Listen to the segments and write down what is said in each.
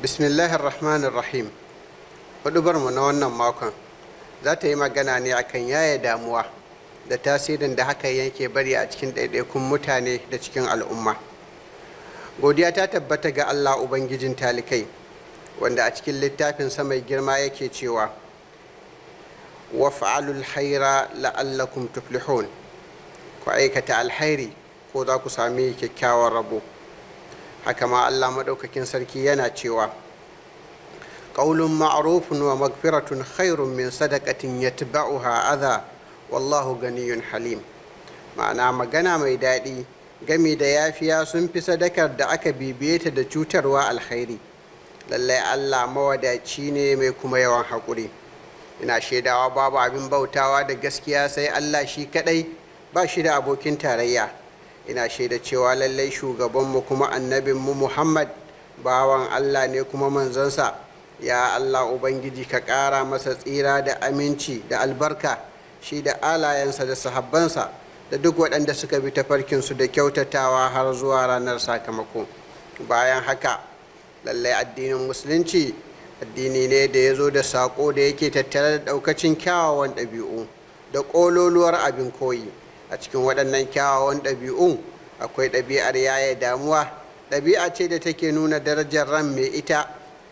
bismillahir rahmanir rahim mu na wannan makon za ta yi magana ne akan yaya damuwa da tasirin da haka yake bari a cikin ɗaiɗaikun mutane da cikin al'umma godiya ta tabbata ga allah ubangijin talikai wanda a cikin littafinsa mai girma yake cewa waf'alul haira la'allakum tuflihun ku aikata alhairi ko za ku sami kyakkyawan rabo haka ma allah maɗaukakin sarki yana cewa ƙaulun ma'arufin wa magfiratun khairun min sadakatin yatba'uha adha wallahu ganiyun halim ma'ana magana mai daɗi gami da yafiya sun fi sadakar da aka bibiye ta da cutarwa alkhairi lallai allah mawadaci ne mai kuma yawan haƙuri ina shaidawa babu abin bautawa da gaskiya sai allah shi kaɗai ba shi da abokin tarayya ina shaida cewa lallai shugabanmu kuma annabinmu muhammad bawan allah ne kuma manzansa ya allah ubangiji ka ƙara masa tsira da aminci da albarka shi da alayensa da sahabbansa da duk waɗanda suka bi tafarkinsu da kyautatawa har zuwa ranar sakamako bayan haka lallai addinin musulunci addini ne da ya zo da saƙo da yake tattare da ɗaukacin kyawawan ɗabi'u da ƙololuwar abin koyi a cikin waɗannan kyawawan ɗabi'un akwai ɗabi'ar yaya damuwa ɗabi'a ce da take nuna darajar ran mai ita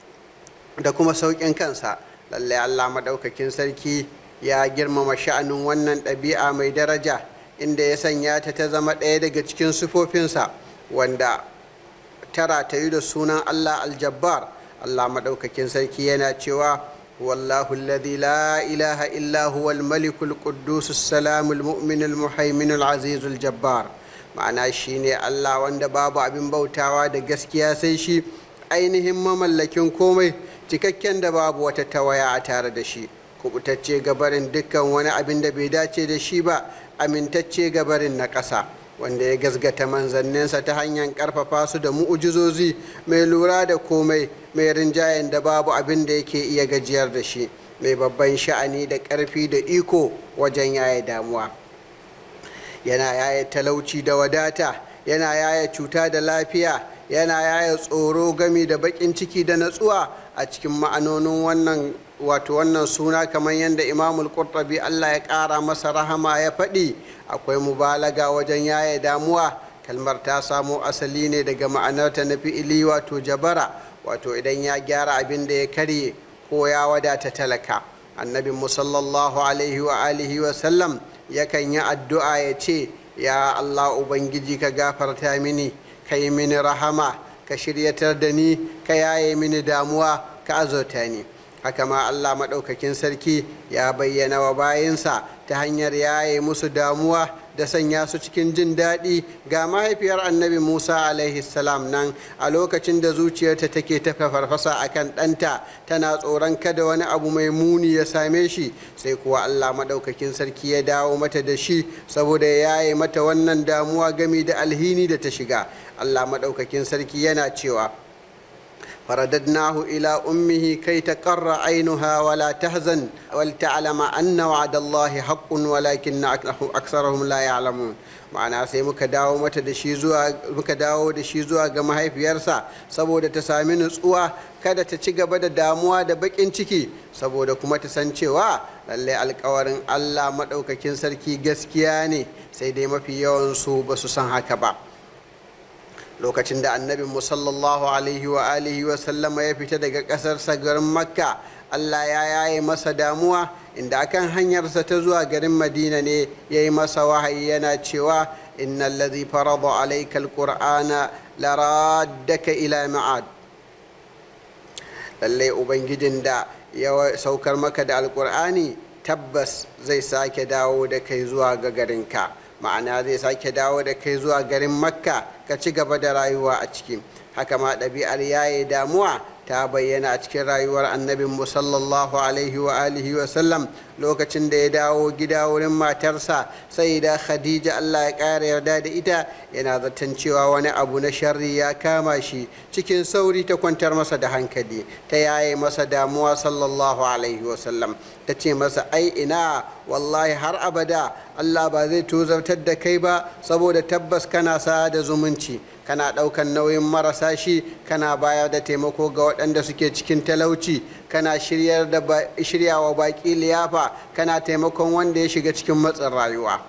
da kuma sauƙin kansa lallai allah maɗaukakin sarki ya girmama sha'anin wannan ɗabi'a mai daraja inda ya sanya ta ta zama ɗaya daga cikin sifofinsa wanda tara ta yi da sunan allah aljabbar allah maɗaukakin sarki yana cewa wallahu alladhi la ilaha illa huwa almalikul quddus salamul mu'minul muhaiminul azizul jabbar ma'ana shine allah wanda babu abin bautawa da gaskiya sai shi ainihin mamallakin komai cikakken da babu wata tawaya a tare da shi kubutacce gabarin dukkan wani abin da bai dace da shi ba amintacce gabarin na ƙasa wanda ya gazgata manzanninsa ta hanyar ƙarfafa su da mu'ujizozi mai lura da komai mai rinjayen da babu abin da yake iya gajiyar da shi mai babban sha'ani da ƙarfi da iko wajen yaya damuwa yana yaya talauci da wadata yana yaya cuta da lafiya yana yaya tsoro gami da baƙin ciki da natsuwa a cikin ma'anonin wannan wato wannan suna kamar yadda imamul qurtubi allah ya ƙara masa rahama ya faɗi akwai mubalaga wajen yaya damuwa kalmar ta samo asali ne daga ma'anarta na fi'ili wato jabara wato idan ya gyara abin da ya karye ko ya wadata talaka annabin musallallahu alaihi wa alihi wa sallam yakan yi addu'a ya ce ya allah ubangiji ka gafarta mini ka yi mini rahama ka shiryatar da ni ka yaye mini damuwa ka azurta ni haka ma allah maɗaukakin sarki ya bayyana wa bayinsa ta hanyar yaye musu damuwa da sanya su cikin jin daɗi ga mahaifiyar annabi musa alaihi salam nan a lokacin da zuciyarta take ta farfasa a kan ɗanta tana tsoron kada wani abu mai muni ya same shi sai kuwa allah maɗaukakin sarki ya dawo mata da shi saboda ya yaye mata wannan damuwa gami da alhini da ta shiga allah maɗaukakin sarki yana cewa فرددناه إلى أمه كي تقر عينها ولا تهزن ولتعلم أن وعد الله حق ولكن أكثرهم لا يعلمون ma'ana sai muka dawo mata da shi zuwa muka dawo da shi zuwa ga mahaifiyarsa saboda ta sami nutsuwa kada ta ci gaba da damuwa da bakin ciki saboda kuma ta san cewa lallai alkawarin Allah maɗaukakin sarki gaskiya ne sai dai mafi yawan su ba su san haka ba lokacin da annabin sallallahu alaihi wa alihi wa sallama ya fita daga ƙasarsa garin makka allah ya yaye masa damuwa inda akan hanyarsa ta zuwa garin madina ne ya yi masa wahayi yana cewa inna allazi farada alaika alqur'ana laraddaka ila ma'ad lallai ubangijin da ya saukar maka da alqur'ani tabbas zai sake dawo da kai zuwa ga garinka ma'ana zai sake dawo da kai zuwa garin makka ka ci gaba da rayuwa a ciki haka ma ɗabi'ar yaye damuwa ta bayyana a cikin rayuwar annabin mu sallallahu alaihi wa alihi wa sallam lokacin da ya dawo gida wurin matarsa sai da khadija allah ya ƙara yarda da ita yana zaton cewa wani abu na sharri ya kama shi cikin sauri ta kwantar masa da hankali ta yaye masa damuwa sallallahu alaihi wa sallam ta ce masa ai ina wallahi har abada allah ba zai tozartar da kai ba saboda tabbas kana sa da zumunci kana ɗaukan nauyin marasa shi kana bayar da taimako ga waɗanda suke cikin talauci kana shiryawa baƙi liyafa kana taimakon wanda ya shiga cikin matsin rayuwa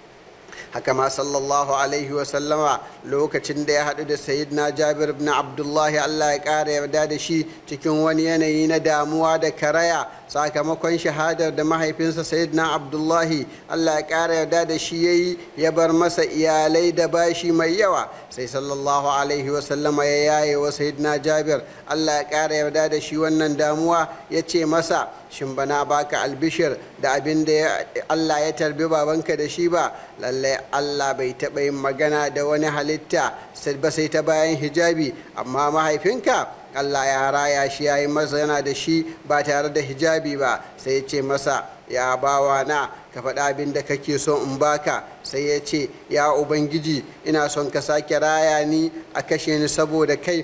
haka ma sallallahu alaihi wasallama lokacin da ya haɗu da sayidina jabir ibn abdullahi allah ya ƙara yarda da shi cikin wani yanayi na damuwa da karaya sakamakon shahadar da mahaifinsa sayidina abdullahi allah ya ƙara yarda da shi ya yi ya bar masa iyalai da bashi mai yawa sai sallallahu alaihi wasallama ya yaye wa sayidina jabir allah ya ƙara yarda da shi wannan damuwa ya ce masa shin bana baka albishir da abin da Allah ya tarbi babanka da shi ba lallai Allah bai taɓa yin magana da wani halitta ba sai ta bayan hijabi amma mahaifinka Allah ya raya shi ya yi mazana da shi ba tare da hijabi ba sai ya ce masa ya bawa na ka faɗa abin da kake so in baka sai ya ce ya ubangiji ina son ka sake raya ni a kashe ni saboda kai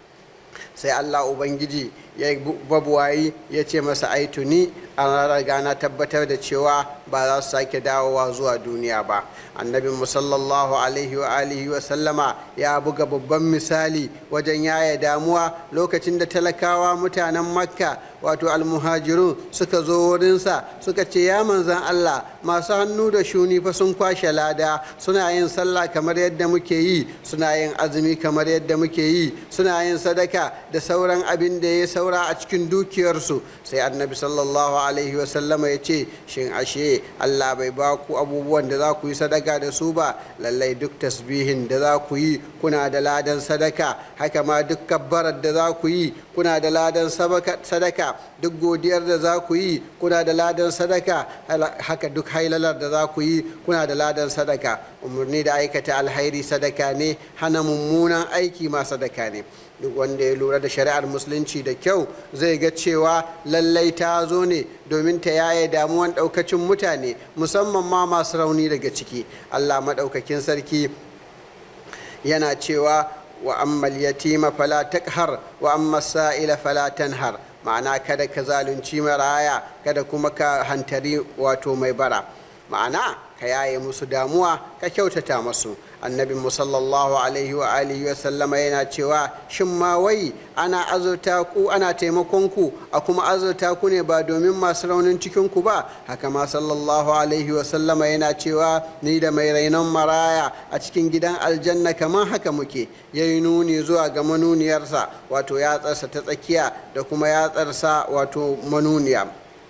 sai Allah ubangiji ya babuwayi ya ce masa ai tuni an riga na tabbatar da cewa ba za su sake dawowa zuwa duniya ba annabi musallallahu alaihi wa alihi wa sallama ya buga babban misali wajen yaya damuwa lokacin da talakawa mutanen makka wato almuhajirun suka zo wurinsa suka ce ya manzan allah masu hannu da shuni fa sun kwashe lada suna yin sallah kamar yadda muke yi suna yin azumi kamar yadda muke yi suna yin sadaka da sauran abin da ya saura a cikin dukiyarsu sai annabi sallallahu alaihi wasallama ya ce shin ashe allah bai ba ku abubuwan da za ku yi sadaka da su ba lallai duk tasbihin da za ku yi kuna da ladan sadaka haka ma duk kabbarar da za ku yi kuna da ladan sadaka duk godiyar da za ku yi kuna da ladan sadaka haka duk hailalar da za ku yi kuna da ladan sadaka umarni da aikata alhairi sadaka ne hana mummunan aiki ma sadaka ne duk wanda ya lura da shari'ar musulunci da kyau zai ga cewa lallai ta zo ne domin ta yaye damuwan daukacin mutane musamman ma masu rauni daga ciki allah maɗaukakin sarki yana cewa wa ammal yatima fala takhar wa amma sa'ila fala tanhar ma'ana kada ka zalunci maraya kada kuma ka hantari wato mai bara ma'ana ka yaye musu damuwa ka kyautata masu annabi sallallahu alaihi wa alihi wa sallama yana cewa shin ma wai ana azurta ku ana taimakon ku a kuma azurta ku ne ba domin masu raunin cikin ku ba haka ma sallallahu alaihi wa sallama yana cewa ni da mai rainon maraya a cikin gidan aljanna kamar haka muke yayi nuni zuwa ga manuniyarsa wato yatsarsa ta tsakiya da kuma yatsarsa wato manuniya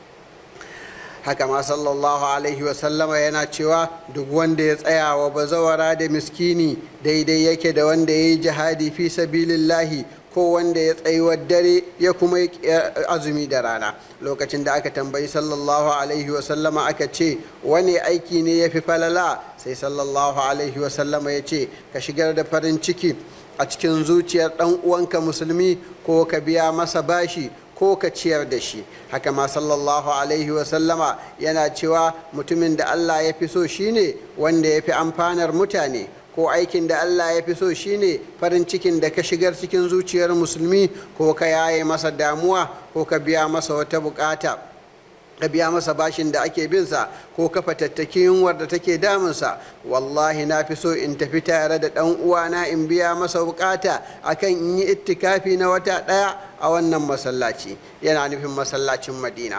haka ma sallallahu alaihi wasallama yana cewa duk wanda ya tsaya wa bazawara da miskini daidai yake da wanda ya yi jihadi fi sabilillahi ko wanda ya tsayuwar dare ya kuma yi azumi da rana lokacin da aka tambayi sallallahu alaihi wasallama aka ce wani aiki ne ya fi falala sai sallallahu alaihi wasallama ya ce ka shigar da farin ciki a cikin zuciyar ɗan uwanka musulmi ko ka biya masa bashi ko ka ciyar da shi haka ma sallallahu alaihi wasallama yana cewa mutumin da allah ya fi so shine wanda ya fi amfanar mutane ko aikin da allah ya fi so shine farin cikin da ka shigar cikin zuciyar musulmi ko ka yaye masa damuwa ko ka biya masa wata bukata ka biya masa bashin da ake binsa ko ka fatattaki yunwar da take damunsa wallahi na fi so in tafi tare da ɗan uwana in biya masa bukata akan in yi ittikafi na wata ɗaya a wannan masallaci yana nufin masallacin madina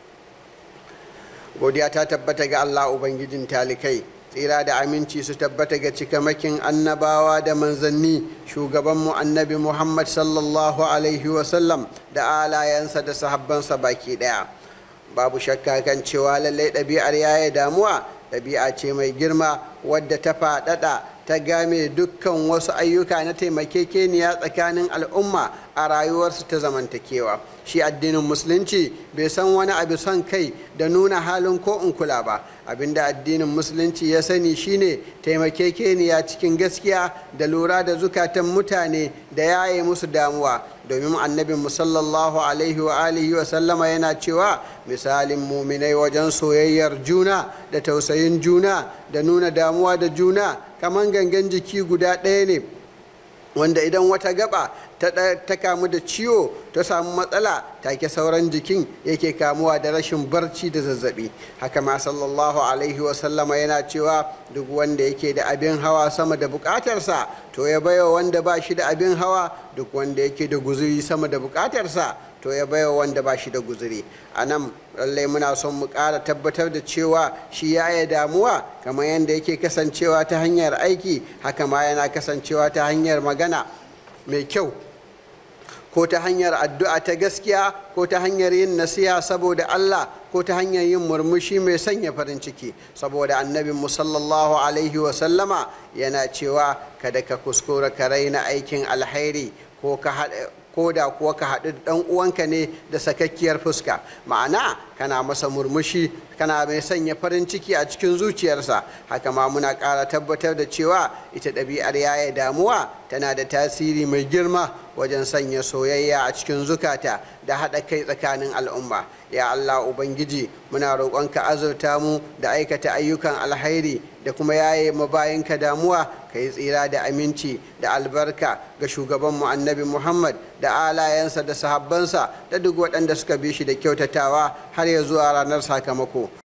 godiya ta tabbata ga allah ubangijin talikai tsira da aminci su tabbata ga cikamakin annabawa da manzanni shugabanmu annabi muhammad sallallahu alaihi wasallam da alayensa da sahabbansa baki ɗaya babu shakka kan cewa lallai ɗabi'ar yaya damuwa ɗabi'a ce mai girma wadda ta faɗaɗa ta game dukkan wasu ayyuka na taimakekeniya tsakanin al'umma a rayuwarsu ta zamantakewa shi addinin musulunci bai san wani abu son kai da nuna halin ko in kula ba abinda addinin musulunci ya sani shine taimakekeniya cikin gaskiya da lura da zukatan mutane da yaye musu damuwa domin annabin sallallahu alaihi wa alihi wa sallama yana cewa misalin muminai wajen soyayyar juna da tausayin juna da nuna damuwa da juna kamar gangan jiki guda ɗaya ne wanda idan wata gaba ta kamu da ciwo ta samu matsala take sauran jikin yake kamuwa da rashin barci da zazzabi haka ma sallallahu alaihi wasallama yana cewa duk wanda yake da abin hawa sama da bukatarsa to ya baiwa wanda ba shi da abin hawa duk wanda yake da guzuri sama da bukatarsa to ya baiwa wanda ba shi da guzuri a nan lallai muna son mu ƙara tabbatar da cewa shi ya yi damuwa kamar yadda yake kasancewa ta hanyar aiki haka ma yana kasancewa ta hanyar magana mai kyau ko ta hanyar addu'a ta gaskiya ko ta hanyar yin nasiha saboda Allah ko ta hanyar yin murmushi mai sanya farin ciki saboda annabin sallallahu alaihi wasallama yana cewa kada ka kuskura ka raina aikin alhairi ko ka haɗa ko da kuwa ka haɗu da ɗan uwanka ne da sakakkiyar fuska ma'ana kana masa murmushi kana mai sanya farin ciki a cikin zuciyarsa haka ma muna ƙara tabbatar da cewa ita ɗabi'ar yaya damuwa tana da tasiri mai girma wajen sanya soyayya a cikin zukata da haɗa kai tsakanin al'umma ya allah ubangiji muna roƙonka azurta mu da aikata ayyukan alhairi da kuma yaye mabayinka damuwa ka yi tsira da aminci da albarka ga shugabanmu annabi muhammad da alayensa da sahabbansa da duk waɗanda suka bi shi da kyautatawa har ya zuwa ranar sakamako